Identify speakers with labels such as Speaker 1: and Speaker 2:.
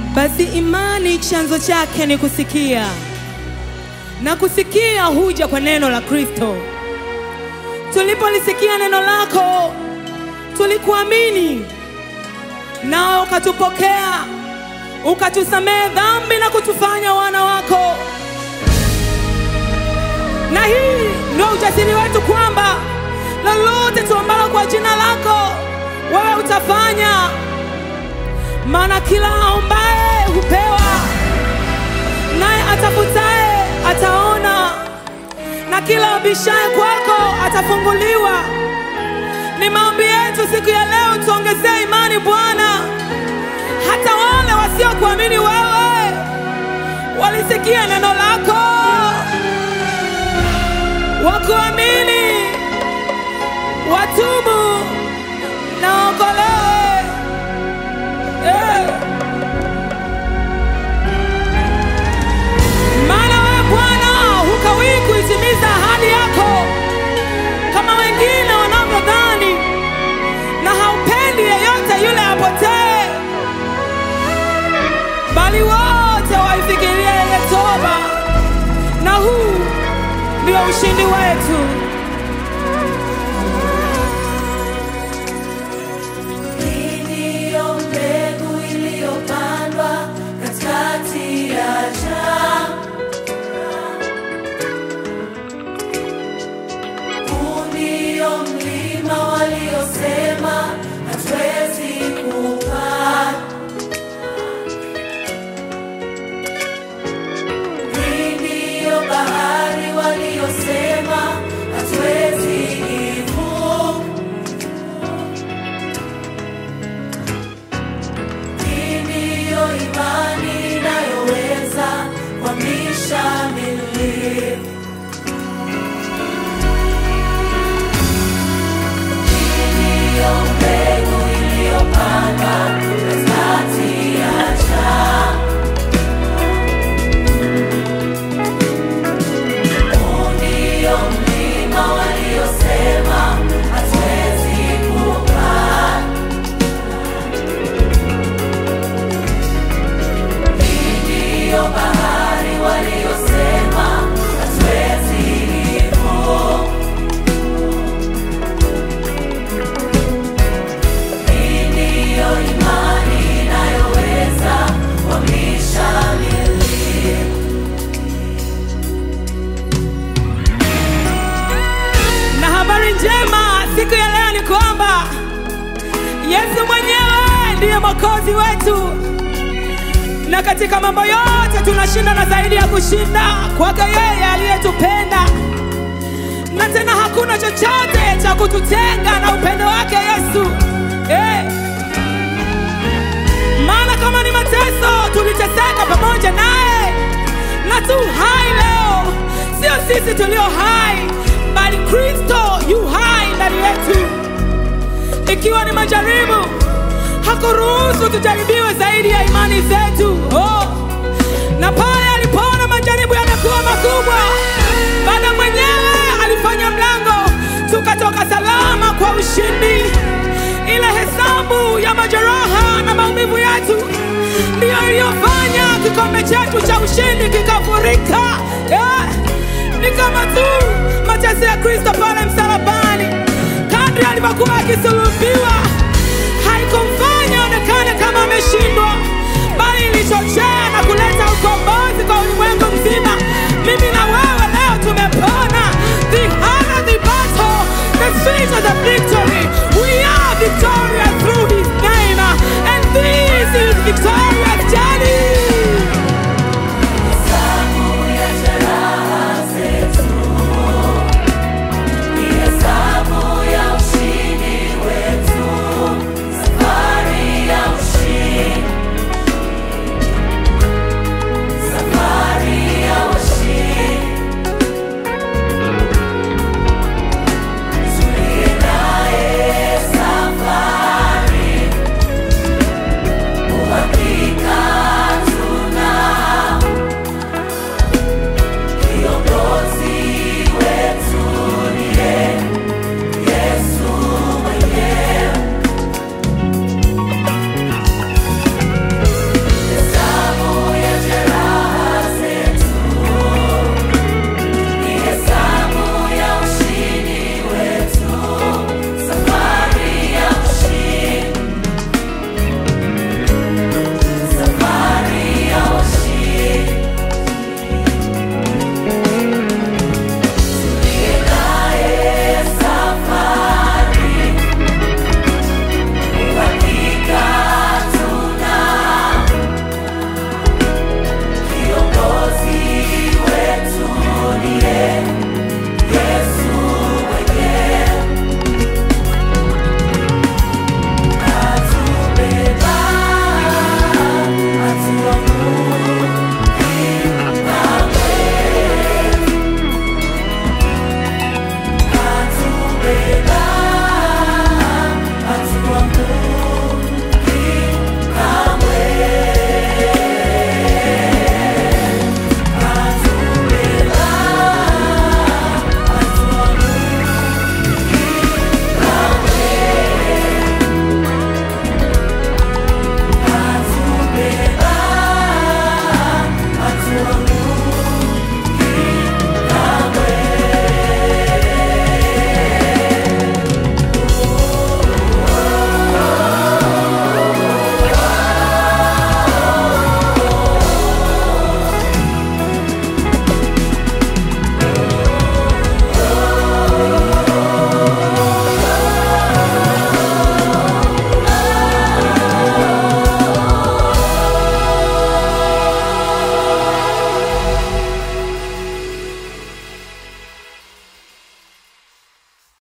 Speaker 1: Basi imani chanzo chake ni kusikia, na kusikia huja kwa neno la Kristo. Tulipolisikia neno lako, tulikuamini, nao ukatupokea, ukatusamehe dhambi na kutufanya wana wako. Na hii ndio ujasiri wetu kwamba lolote tuombalo kwa jina lako wewe utafanya, maana kila aombaye hupewa, naye atafutaye ataona, na kila abishaye kwako atafunguliwa. Ni maombi yetu siku ya leo, tuongezee imani Bwana, hata wale wasiokuamini wewe walisikia neno lako wakuamini, watubu na waokolewe. Eh. Maana wewe Bwana hukawii kuitimiza ahadi yako kama wengine wanavyodhani, na haupendi yeyote yule apotee, bali wote waifikirie yeye toba, na huu ndio ushindi wetu.
Speaker 2: Hii ndiyo mbegu iliyopandwa katikati ya jangwa. Huu ndio mlima waliosema hatuwezi kupanda. Hii ndiyo bahari waliosema hatuwezi ivuka. Hii ndiyo imani inayoweza kuhamisha milima. Hii ndiyo mbegu iliyopandwa katikati ya jangwa. Huu ndio mlima waliosema hatuwezi kupanda. Ndiyo bahari waliosema hatuwezi ivuka. Hii ndiyo imani inayoweza kuhamisha milima.
Speaker 1: Na habari njema siku ya leo ni kwamba Yesu mwenyewe ndiye mwokozi wetu, na katika mambo yote tunashinda na zaidi ya kushinda kwake yeye aliyetupenda, na tena hakuna chochote cha kututenga na upendo wake Yesu eh. Maana kama ni mateso tuliteseka pamoja naye, na tu hai leo, sio sisi tulio hai, bali Kristo yu hai ndani yetu. Ikiwa ni majaribu, hakuruhusu tujaribiwe zaidi ya imani zetu. Oh. Na pale alipoona majaribu yamekuwa makubwa, Baba mwenyewe alifanya mlango, tukatoka salama kwa ushindi. Ile hesabu ya majeraha na maumivu yetu ndiyo iliyofanya kikombe chetu cha ushindi kikafurika. Yeah.